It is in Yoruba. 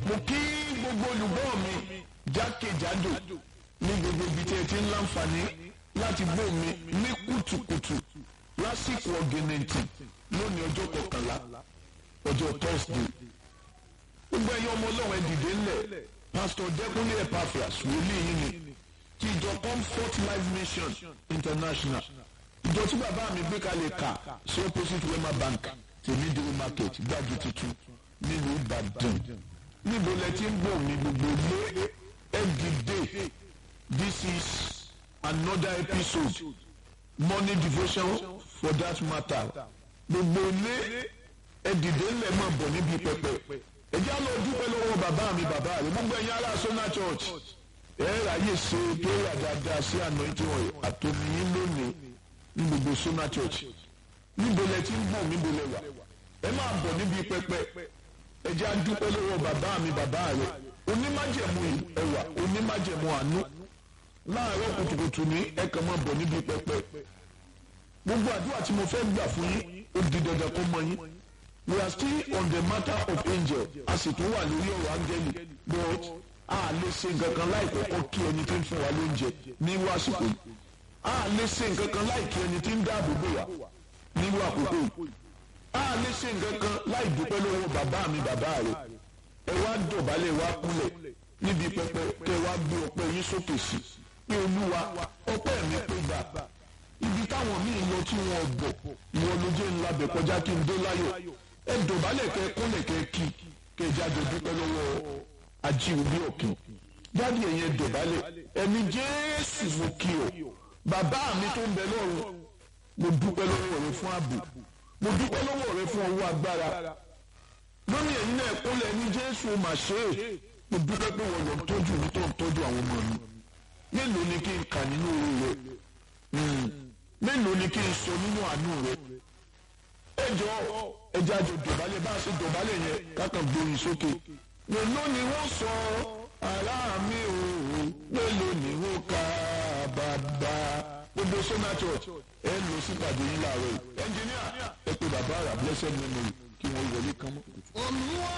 mo kí gbogbo olùgbọ́ mi jákèjádò ní gbogbo ibi tí ẹ ti ń láǹfààní láti gbọ́ mi ní kùtùkùtù lásìkò ọ̀gẹ̀nẹ̀ntì lónìí ọjọ́ kọkànlá ọjọ́ thursday gbogbo ẹ̀yin ọmọ ọlọ́run ẹ dìde ńlẹ̀ pastor dẹ́kunlé epaphras wòlíì yìí ni ti ìjọ comfort life mission international ìjọ tí bàbá mi gbé kalẹ̀ kà sí opposite wema bank tèmídìrí market gbági tuntun nílùú ìbàdàn níbo lẹ ti ń bọ̀ mí gbogbo lé ẹ dìde this is another episode morning devotion for that matter gbogbo lé ẹ dìde ńlẹ̀ máa bọ̀ níbi pẹpẹ ẹ já lọ dúpẹ́ lọ́wọ́ bàbá mi bàbá rẹ̀ gbogbo ẹ̀yin ará sọ́nà church ẹ ráyè ṣe prayer dáadáa sí anointing oil àtòmíyín lónìí ní gbogbo sọ́nà church níbo lẹ ti ń bọ̀ níbo lẹ wà ẹ máa bọ̀ níbi pẹpẹ ẹ já dúpẹ́ lọ́wọ́ bàbá mi bàbá rẹ̀ onímájẹ̀mú ẹwà onímájẹ̀mú àánú láàárọ̀ kùtùkùtù ní ẹ kàn máa bọ̀ níbi pẹpẹ gbogbo àdúrà tí mo fẹ́ gbà fún yín ó di dandan kó mọ yín we are still on the matter of angel a sì tún wà lórí ọ̀rọ̀ áńgẹ́lì but a lè ṣe nǹkan kan láì kọ́kọ́ kí ẹni tí ń fún wa lóúnjẹ ní irú àsìkò yìí a lè ṣe nǹkan kan láì kí ẹni tí ń dáàbò bò wá ní irú àkókò yìí a lè ṣe nǹkan kan láì dúpẹ́ lọ́wọ́ bàbá mi bàbá rẹ̀ ẹ wá dọ̀bálẹ̀ wá kúnlẹ̀ níbi pẹpẹ kẹ wá gbé ọpẹ́ yín sókè sí pé olúwa ọpẹ́ mi pé gbà ibi táwọn míì lọ tí wọn bọ̀ ìwọ ló jẹ́ ńlá bẹ̀ kọjá kí n dé láyọ̀ ẹ dọ̀bálẹ̀ kẹ kúnlẹ̀ kẹ kí kẹ jáde dúpẹ́ lọ́wọ́ ajíhùbí ọ̀kìn jáde ẹ̀yẹn dọ̀bálẹ̀ ẹni jésù mo kí o bàbá mi tó ń bẹ lọ́run mo dúpẹ́ lọ́wọ́ rẹ fún ààbò mo dúpẹ́ lọ́wọ́ rẹ fún ọwọ́ agbára lórí ẹ̀yin náà kúnlẹ̀ ní jésù mà ṣe é mo dúpẹ́ pé wọ́n lọ tọ́jú mi tó ń tọ́jú àwọn ọmọ mi mélòó ni kí n kà nínú orí rẹ mélòó ni kí n sọ nínú àánú rẹ ẹ jọ ẹjẹ àjọ dọ̀bálẹ̀ bá a ṣe dọ̀bálẹ̀ yẹn kákan gbóyin sókè mélòó ni wọ́n sọ ara mi ò mélòó ni wọ́n kà bàbá gbogbo sọ́nà church ẹ lọ sípàdé yín láàárọ̀ yìí ẹnjìníà ẹ pé bàbá àrà blessed memory kí wọ́n wọlé kán mọ́. olúwa